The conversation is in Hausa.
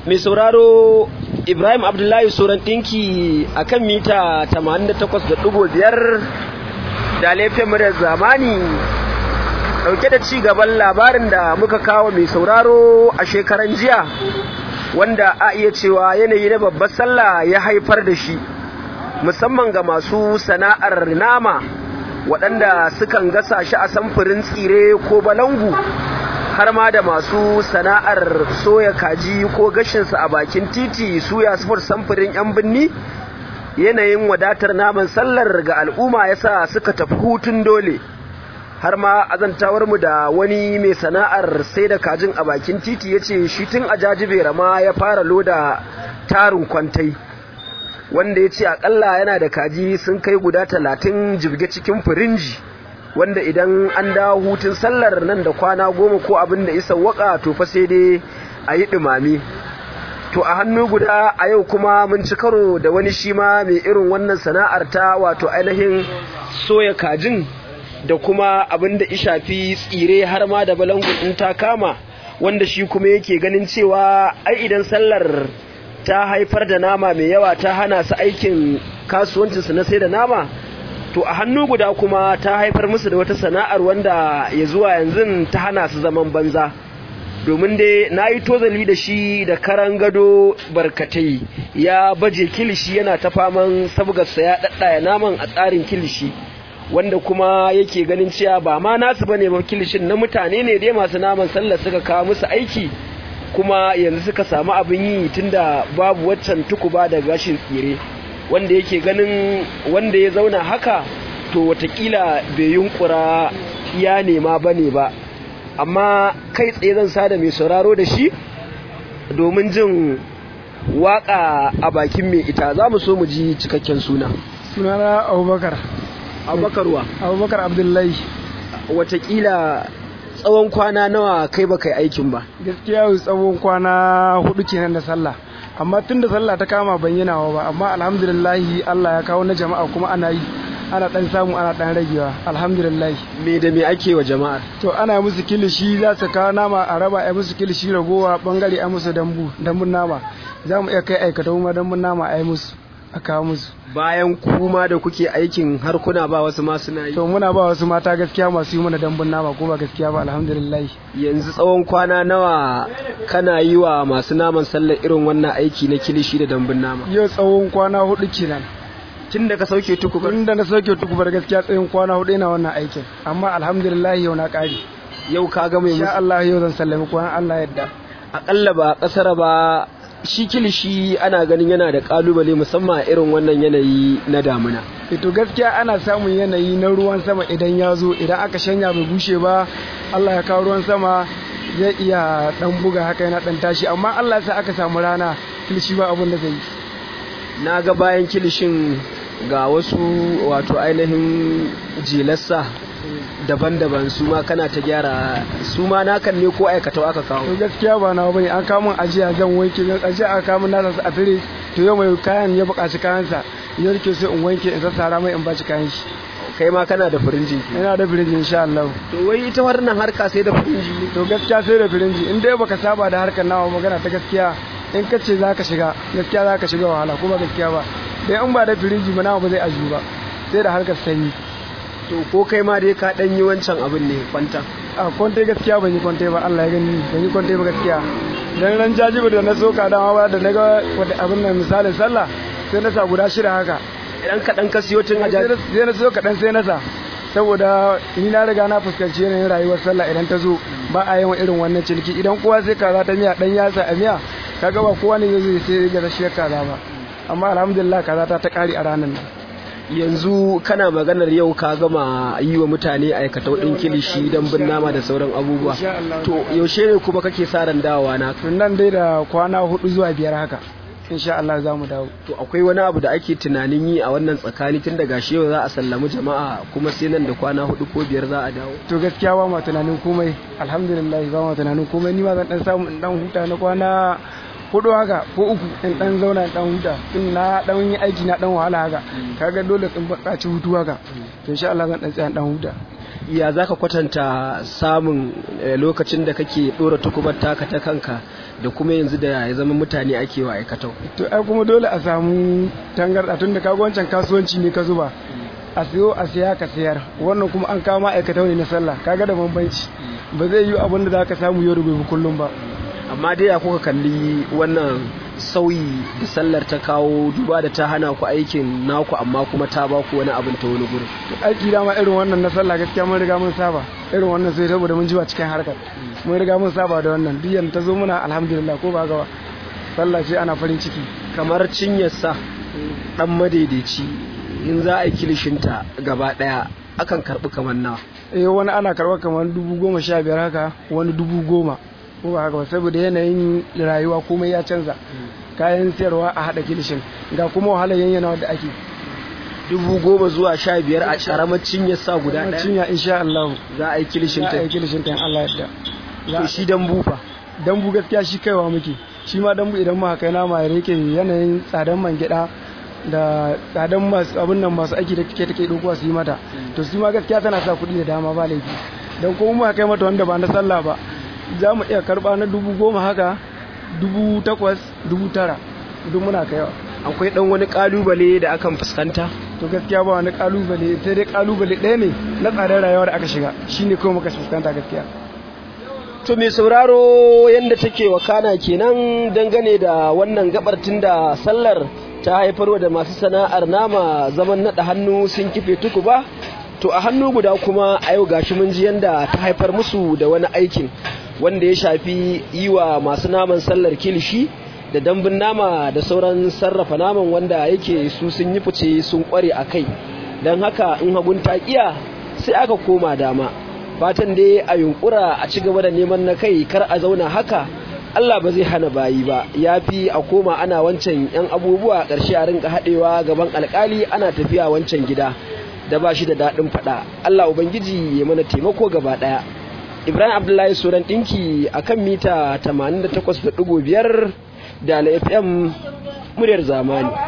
mai sauraro ibrahim abdullahi sauran ɗinki a kan mita 88.5 da laifin muryar zamani ɗauke da ci gaban labarin da muka kawo mai sauraro a shekaran jiya wanda a iya cewa yanayi na babbar sallah ya haifar da shi musamman ga masu sana'ar nama waɗanda sukan gasa shi a samfurin tsire ko balangu har ma da masu sana'ar soya kaji ko gashinsa a bakin titi suya sufur samfurin 'yan binni yanayin wadatar naman sallar ga al'umma yasa suka tafi hutun dole har ma azantawar mu da wani mai sana'ar sai da kajin a bakin titi ya ce shi tun a jajibera ma ya fara loda tarin kwantai wanda ya ce akalla yana da kaji sun kai guda talatin jibge cikin firinji wanda idan an dawo hutun sallar nan da kwana goma ko abin da isa waka to fa sai dai a yi ɗumami to a hannu guda a yau kuma mun ci karo da wani shi ma mai irin wannan sana'ar ta wato ainihin soya kajin da kuma abin da ishafi tsire har ma da balangu in ta kama wanda shi kuma yake ganin cewa ai idan sallar ta haifar da nama mai yawa ta hana su aikin kasuwancinsu na sai da nama to a hannu guda kuma ta haifar musu da wata sana'ar wanda ya zuwa yanzu ta hana su zaman banza domin dai na yi tozali da shi da karan gado barkatai ya baje kilishi yana ta faman sabgarsa ya ɗaɗɗaya naman a tsarin kilishi wanda kuma yake ganin cewa ba ma nasu bane ba kilishin na mutane ne dai masu naman sallah suka kawo musu aiki kuma yanzu suka samu abin yi tunda babu waccan tukuba da gashin tsire wanda yake ganin wanda ya zauna haka to watakila bai yunkura ya nema bane ba amma kai tsaye zan sada mai sauraro da shi domin jin waka a bakin mai ita za mu so mu ji cikakken suna sunana abubakar abubakarwa abubakar abdullahi watakila tsawon kwana nawa kai ba kai aikin ba gaskiya tsawon kwana hudu kenan da sallah amma tun da sallah ta kama ban yi nawa ba amma alhamdulillahi Allah ya kawo na jama'a kuma ana yi ana dan samu ana dan ragewa alhamdulillah me da me ake wa jama'ar to ana musu kilishi za su kawo nama a raba a musu kilishi ragowa bangare a musu dambu dambun nama za mu iya kai aikata kuma dambun nama a yi musu a kawo musu bayan kuma da kuke aikin har kuna ba wasu ma suna yi to muna ba wasu mata gaskiya masu yi mana dambun nama ko ba gaskiya ba alhamdulillah yanzu tsawon kwana nawa kana yi wa masu naman sallar irin wannan aiki na kilishi da dambun nama yau tsawon kwana hudu kenan tun da ka sauke tukubar tun da na sauke tukubar gaskiya tsayin kwana hudu ina wannan aikin amma alhamdulillah yau na kare yau ka ga mai insha Allah yau zan sallami kwana Allah yadda akalla ba kasar ba shi kilishi ana ganin yana da kalubale musamman a irin wannan yanayi na damuna to gaskiya ana samun yanayi na ruwan sama idan ya zo idan aka shanya bai bushe ba Allah ya kawo ruwan sama zai iya dan buga haka yana dan tashi amma Allah sai aka samu rana kilishi ba abin da zai yi na ga bayan kilishin ga wasu wato ainihin jilarsa daban-daban su ma kana ta gyara su ma nakan ne ko aikata aka kawo to gaskiya ba na bane an kawo min ajiya zan wanke zan ajiya aka kawo min nasa a tire to yau mai kayan ya buƙaci kayansa ya rike sai in wanke in sassara mai in baci kayan shi kai ma kana da firinji ina da firinji insha Allah to wai ita wannan harka sai da firinji to gaskiya sai da firinji in dai baka saba da harkar nawa magana ta gaskiya in ka ce za ka shiga gaskiya za ka shiga wahala kuma gaskiya ba dai in ba da firinji ba nawa ba zai aju ba sai da harkar sanyi to ko kai ma dai ka dan yi wancan abin ne kwanta a kwante gaskiya ban yi kwante ba Allah ya gani ban yi kwante ba gaskiya dan ran jajibi da na soka dama ba da naga wanda abin nan misalin sallah sai na sa guda shida haka idan ka dan ka siyo tun a jaji sai na siyo kaɗan sai na sa saboda ni na riga na fuskanci yanayin rayuwar sallah idan ta zo ba a yawan irin wannan ciniki idan kowa sai kaza ta miya dan yasa a miya kaga ba kowa ne zai sai ga rashiyar kaza ba amma alhamdulillah kaza ta ta kare a ranar nan yanzu kana maganar yau ka gama yi wa mutane aikata ɗin kilishi don bin nama da sauran abubuwa to yaushe ne kuma kake sa ran dawowa na tun nan dai da kwana hudu zuwa biyar haka insha Allah za mu dawo to akwai wani abu da ake tunanin yi a wannan tsakani tun daga shi yau za a sallami jama'a kuma sai nan da kwana hudu ko biyar za a dawo to gaskiya ba ma tunanin komai alhamdulillah ba ma tunanin komai ni ma zan dan samu in dan huta na kwana hudu haka ko uku in dan zauna in dan huta tun na dan yi aiki na dan wahala haka kaga dole in buƙaci hutu haka to insha Allah zan dan tsaya dan huta ya za ka kwatanta samun lokacin da kake ɗora tukubar taka ta kanka da kuma yanzu da ya zama mutane ake wa aikatau to ai kuma dole a samu tangarɗa tun da kaga wancan kasuwanci ne ka zuba a siyo a siya ka sayar wannan kuma an kawo ma'aikatau ne na sallah kaga da bambanci ba zai yi abin da za ka samu yau da gobe kullum ba amma dai ya kuka kalli wannan sauyi da sallar ta kawo duba da ta hana ku aikin naku amma kuma ta ba ku wani abin ta wani gurin aiki dama irin wannan na sallah gaskiya mun riga mun saba irin wannan sai saboda mun jiwa cikin harkar mun riga mun saba da wannan duk yanda ta zo muna alhamdulillah ko ba gawa sallah ce ana farin ciki kamar cinyarsa dan madaidaici in za a yi kilishinta gaba daya akan karbi kamar nawa eh wani ana karba kamar dubu goma sha biyar haka wani dubu goma ko ba haka ba saboda yanayin rayuwa komai ya canza kayan sayarwa a haɗa kilishin ga kuma wahalar yanyana wadda ake dubu goma zuwa sha biyar a ƙaramar cinyar sa guda ɗaya cinya insha Allah za a yi kilishin za ta a yi kilishin ta in Allah yadda to shi dambu fa dambu gaskiya shi kaiwa muke shi ma dambu idan muka kai nama ya rike yanayin tsadan man gyaɗa da tsadan masu abin nan masu aiki da take take dokuwa su yi mata to su ma gaskiya tana sa kuɗi da dama ba laifi don kuma muka kai mata wanda ba na sallah ba za mu iya karɓa na dubu goma haka dubu takwas dubu tara duk muna kaiwa akwai dan wani kalubale da akan fuskanta to gaskiya ba wani kalubale sai dai kalubale ɗaya ne na tsadar rayuwa da aka shiga shine kawai muka fuskanta gaskiya to mai sauraro yadda take wakana kenan dangane da wannan gabar da sallar ta haifarwa da masu sana'ar nama zaman naɗa hannu sun kife tuku ba to a hannu guda kuma a yau gashi mun ji yadda ta haifar musu da wani aikin wanda ya shafi yi wa masu naman sallar kilishi da dambun nama da sauran sarrafa naman wanda yake su sun yi fice sun kware a kai don haka in hagun taƙiya sai aka koma dama fatan dai a yunkura a ci gaba da neman na kai kar a zauna haka Allah ba zai hana bayi ba ya fi a koma ana wancan yan abubuwa ƙarshe a rinka haɗewa gaban alƙali ana tafiya wancan gida da ba shi da daɗin faɗa Allah Ubangiji ya mana taimako gaba ɗaya Ibrahim Abdullahi Suran ɗinki a kan mita 88.5 da FM muryar zamani